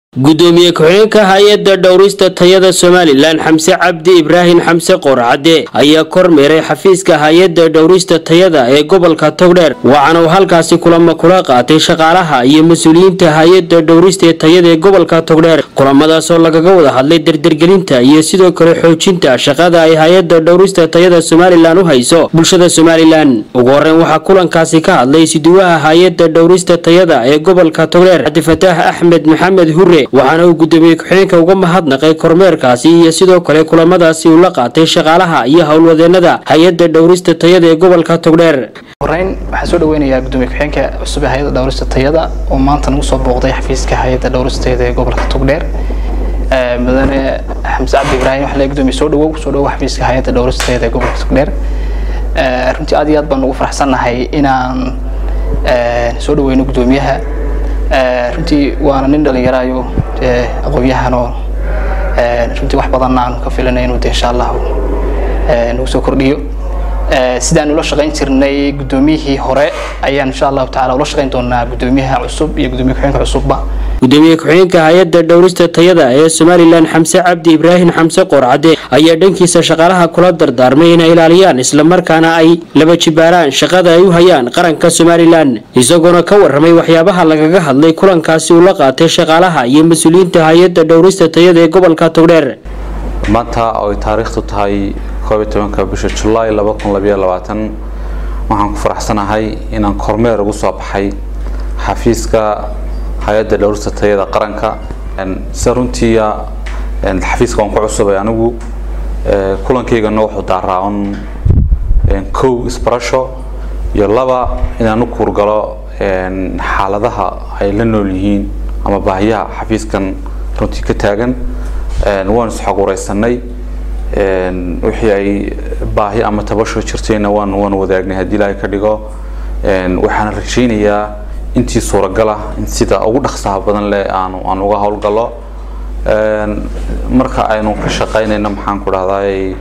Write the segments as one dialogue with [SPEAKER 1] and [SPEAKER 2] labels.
[SPEAKER 1] gudoomiye ku-xigeenka hay-adda dhowrista tayada somalilan xamse cabdi ibraahim xamse qoorcadde ayaa kormeeray xafiiska hay-adda dhowrista tayada ee gobolka togdheer waxaana uu halkaasi kulamo kula qaatay shaqaalaha iyo mas-uuliyiinta hay-adda dhowrista tayada ee gobolka togdheer kulamadaas oo lagaga wada hadlay dardargelinta iyo sidoo kale xoojinta shaqada ay hay-adda dhowrista tayada somalilan u hayso bulshada somalilan ugu horeyn waxaa kulankaasi ka hadlay siduwaha hay-adda dhowrista tayada ee gobolka togdheer cabdifataax axmed maxamed hure waxaana uu gudoomiye ku-xigeenka uga mahadnaqay kormeerkaasi iyo sidoo kale kulamadaasi uu la qaatay shaqaalaha iyo howlwadeenada hay-adda dhowrista tayada ee gobolka togdheer
[SPEAKER 2] horeyn waxaan soo dhaweynayaa gudoomiye ku-xigeenka cusub ee hay-adda dhowrista tayada oo maanta nagu soo booqday xafiiska hay-adda dhowrista tayada ee gobolka togdheer mudane xamse cabdi ibraahim waxaa leeyahay gudoomiye soo dhawow soo dhawow xafiiska hay-adda dhowrista tayada ee gobolka togdheer runtii aad iyo aad baan ugu faraxsannahay inaan soo dhaweyno gudoomiyaha runtii waana nin dhalinyaraayo aqoon-yahanoo runtii wax badanna aanu ka filanay inuu de insha allahu nagu soo kordhiyo sidaan ula shaqayn jirnay gudoomiyihii hore ayaan insha allahu tacala ula shaqayn doonaa gudoomiyaha cusub iyo gudoomiye ku-xigeenka cusubba
[SPEAKER 1] gudoomiye ku-xigeenka hay-adda dhowrista tayada ee somalilan xamse cabdi ibraahim xamse qoorcadde ayaa dhankiisa shaqaalaha kula dardaarmay inay ilaaliyaan islamarkaana ay laba jibaaraan shaqada ay u hayaan qaranka somalilan isagoona ka waramay waxyaabaha lagaga hadlay kulankaasi uu la qaatay shaqaalaha iyo mas-uuliyiinta hay-adda dhowrista tayada ee gobolka togdheer
[SPEAKER 3] maanta oo ay taariikhtu tahay koob iyo tobanka bisha julaay laba kun labayo labaatan waxaan ku faraxsanahay inaan kormeer ugu soo baxay xafiiska hay-adda dhowrista tayada qaranka sida runtiia xafiiska waan ku cusubay anigu kulankaygana wuxuu daaraacan kow isbarasho iyo laba inaan u kuurgalo xaaladaha ay la nool yihiin ama baahiyaha xafiiskan runtii ka taagan waan isxoguraysanay wixii ay baahi ama tabasho jirtayna waan waan wadaagnay haddii ilaahay ka dhigo waxaana rajaynayaa intii suuragal ah in sida ugu dhaqsaha badan leh aan aan uga howlgalo marka aynu ka shaqaynayno maxaan ku dhahday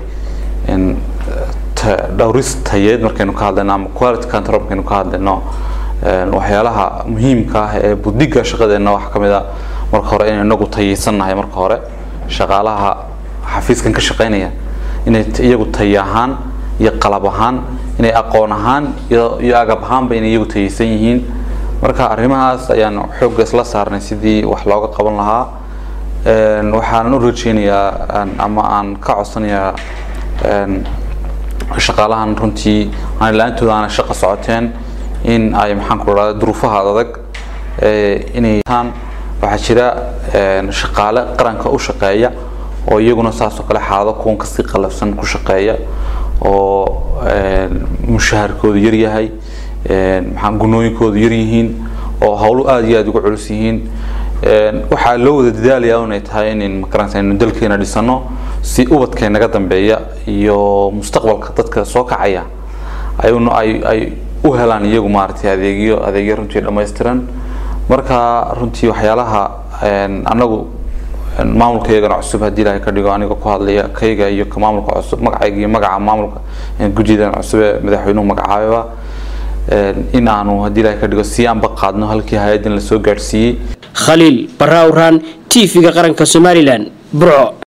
[SPEAKER 3] dhowris tayeed markaynu ka hadlayno ama quality control markaynu ka hadlayno waxyaalaha muhiimka ah ee budiga shaqadeena waxaa ka mid a marka hore inay inagu tayeysannahay marka hore shaqaalaha xafiiskan ka shaqaynaya inay iyagu tayi ahaan iyo qalab ahaan inay aqoon ahaan iyo iyo agab ahaanba inay iyagu tayeysan yihiin marka arrimahaas ayaan xoogga isla saarnay sidii wax looga qaban lahaa waxaanan u rajeynayaa ama aan ka codsanayaa shaqaalahan runtii aan la-aantooda aanay shaqa socoteen in ay maxaan ku dhahda duruufaha adag inay waxaa jira shaqaale qaranka u shaqeeya oo iyaguna saasoo kale xaalado kuwan kasii qalafsan ku shaqeeya oo mushaharkoodu yaryahay maxaa gunooyinkoodu yaryihiin oo howlo aada iyo aada uga culus yihiin waxaa loo wada dadaalayaa inay tahay in makaranta aynu dalkeena dhisano si ubadkee naga dambeeya iyo mustaqbalka dadka soo kacaya ayuna ay ay u helaan iyagu maaragtay adeegyo adeegyo runtii dhammaystiran marka runtii waxyaalaha anagu maamulkaygana cusub haddii ilaahay ka dhigo aniga ku hadlaya kayga iyo ka maamulka cusub magacayga iyo magaca maamulka guddidan cusub ee madaxweynuhu magacaababa in aanu haddii ilaahay ka dhigo si aanba qaadno halkii hay-addan la soo gaadhsiiyey
[SPEAKER 1] khaliil barra awraan t v-ga qaranka somalilan burco